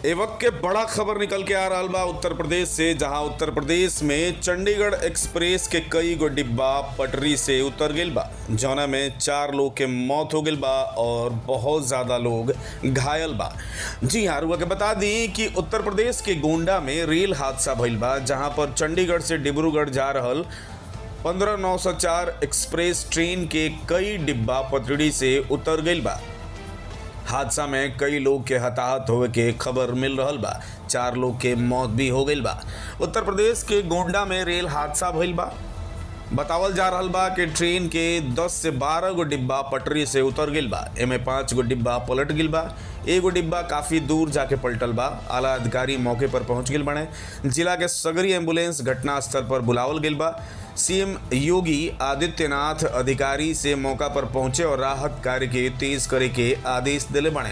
ए वक्त के बड़ा खबर निकल के आ रहा बा उत्तर प्रदेश से जहां उत्तर प्रदेश में चंडीगढ़ एक्सप्रेस के कई गो डिब्बा पटरी से उतर गइल बा जौना में चार लोग के मौत हो गइल बा और बहुत ज्यादा लोग घायल बा जी हाँ रुआ के बता दी कि उत्तर प्रदेश के गोंडा में रेल हादसा भइल बा जहां पर चंडीगढ़ से डिब्रूगढ़ जा रहल पंद्रह नौ सौ चार एक्सप्रेस ट्रेन के कई डिब्बा पटरी से उतर गइल बा हादसा में कई लोग के हताहत होवे के खबर मिल रहल बा चार लोग के मौत भी हो गइल बा उत्तर प्रदेश के गोंडा में रेल हादसा भइल बा बतावल जा रहल बा कि ट्रेन के 10 से 12 गो डिब्बा पटरी से उतर गइल बा एमे पाँच गो डिब्बा पलट गइल बा एगो डिब्बा काफी दूर जाके पलटल बा आला अधिकारी मौके पर पहुंच गइल बने जिला के सगरी एम्बुलेंस घटनास्थल पर बुलावल गइल बा सीएम योगी आदित्यनाथ अधिकारी से मौका पर पहुंचे और राहत कार्य के तेज करे के आदेश दिले बने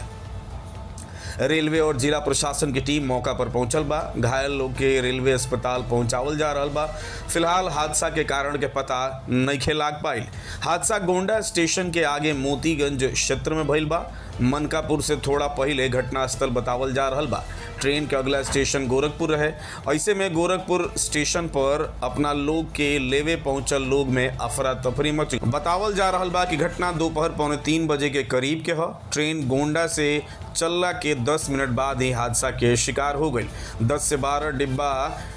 रेलवे और जिला प्रशासन की टीम मौका पर पहुंचल बा घायल लोग के रेलवे अस्पताल पहुंचावल जा रहल बा फिलहाल हादसा के कारण के पता नइखे लाग पाइल हादसा गोंडा स्टेशन के आगे मोतीगंज क्षेत्र में भइल बा मनकापुर से थोड़ा पहले घटनास्थल बतावल जा रहल बा ट्रेन के अगला स्टेशन गोरखपुर रहे ऐसे में गोरखपुर स्टेशन पर अपना लोग के लेवे पहुंचल लोग में अफरा तफरी मच बतावल जा रहल बा कि घटना दोपहर पौने तीन बजे के करीब के ह ट्रेन गोंडा से चलला के 10 मिनट बाद ही हादसा के शिकार हो गई 10 से 12 डिब्बा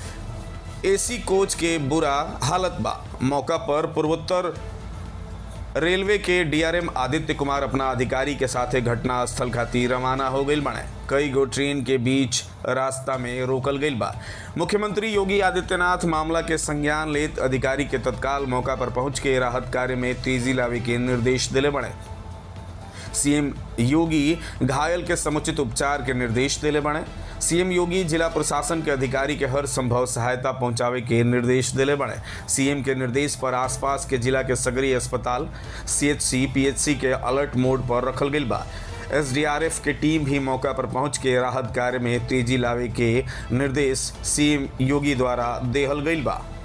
एसी कोच के बुरा हालत बा मौका पर पूर्वोत्तर रेलवे के डीआरएम आदित्य कुमार अपना अधिकारी के साथे घटना स्थल खातिर रवाना हो गई बने कई गो ट्रेन के बीच रास्ता में रोकल गई बा मुख्यमंत्री योगी आदित्यनाथ मामला के संज्ञान लेत अधिकारी के तत्काल मौका पर पहुंच के राहत कार्य में तेजी लावे के निर्देश दिले बने सीएम योगी घायल के समुचित उपचार के निर्देश दिले बने सीएम योगी जिला प्रशासन के अधिकारी के हर संभव सहायता पहुंचावे के निर्देश दिले बने सीएम के निर्देश पर आसपास के जिला के सगरी अस्पताल सीएचसी पीएचसी के अलर्ट मोड पर रखल गई बा एसडीआरएफ के टीम भी मौका पर पहुंच के राहत कार्य में तेजी लावे के निर्देश सीएम योगी द्वारा देहल गई बा